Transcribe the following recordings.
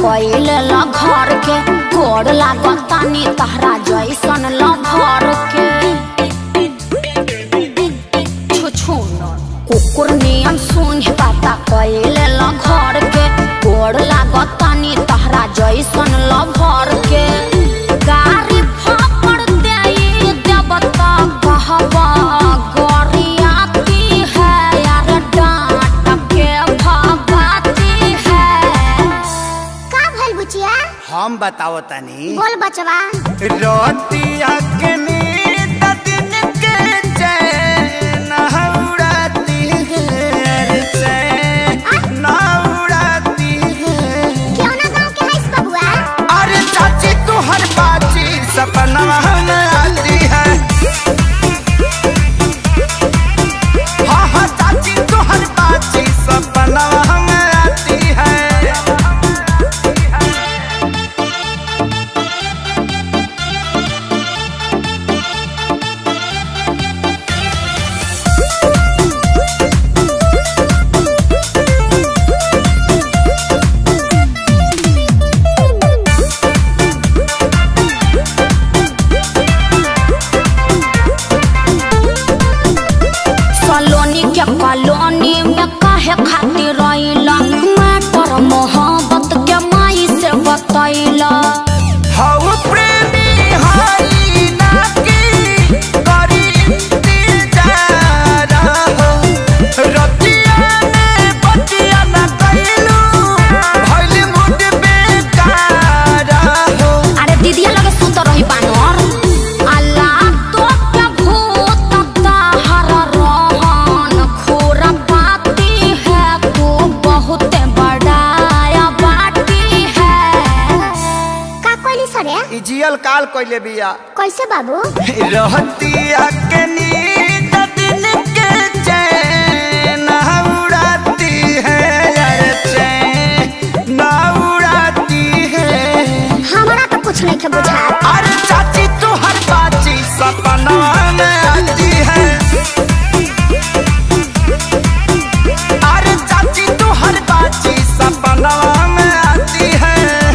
कइले ल घर के गोड़ लागतानी तहरा जैसन ल घर के छुछु कुकुर नियन सुन पाता कइले ल घर के गोड़ लागतानी तहरा जैसन ल भर के गारी फापड़ देई देवता कहबा गोरियाती है यार डांट के भगाती है का भइल बुचिया हम बताओ तनी बोल बचवा रोतिया के नींद दिन के चैन उड़ाती है चैन उड़ाती है क्यों ना गांव के हईस बबुआ अरे चाची तू हर बाची सपना में आती है हाँ हाँ चाची तू हर बाची सपना में आती है सलोनी के कॉलोनी में काहे खातिर रहिला मैटर मोहब्बत के माई से बतैला हऊ प्रेमी हई ना की करी इंतजार हो रतिया में बतिया ना कइलू भइल मुड बेकार हो अरे दीदिया लगे सुत रही बानर अल्लाह तो के भूत ताहर रहन खोरा पाती है तू बहुत बड़ाया बाटी है का कोइली सरे ई जियल काल कइले बिया कैसे बाबू रहतिया के नींद दिन के चैन उड़ाती है यार चैन उड़ाती है हमरा तो कुछ नहीं के बुझा अरे चाची तू हर बाची सपना में आती है अरे चाची तू हर बाची सपना में आती है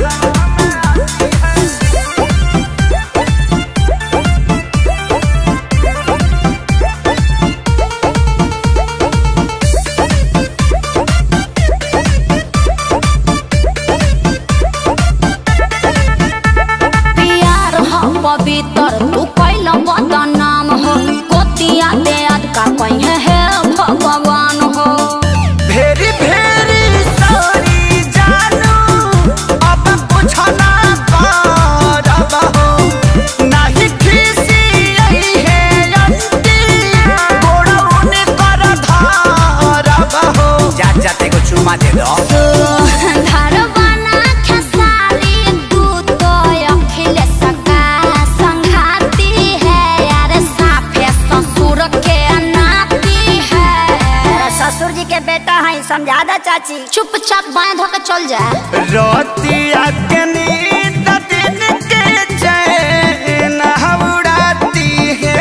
प्यार हो पवित्र तू कैल बदनाम हो कोतिया दे आज का कहीं है भगवान हो भेरी भेरी सारी जानू अब कुछ ना करब हो नहीं खीसी यही है अंती गोड़ा उने कर धारब हो जा जाते को चुमा दे दो घर बना खेसारी तू तो अखिल सका संघाती है यार साफे ससुर के नाती है ससुर जी के बेटा है समझा दा चाची चुपचाप बाएं धोके चल जा रोतिया के नींद दिन के चैन उड़ाती है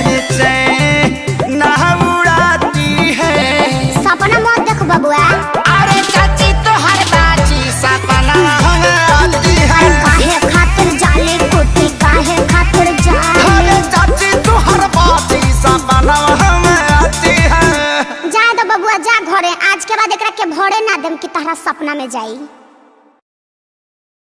चैन उड़ाती है सपना मत देख बबुआ अरे चाची तो हर बाची सपना आती है काहे खातिर जाले कुत्ती काहे खातिर जाले अरे चाची तो हर बाची सपना आती है जा दो बबुआ जा घरे आज के बाद एकरा के भरे ना देम कि तहरा सपना में जाई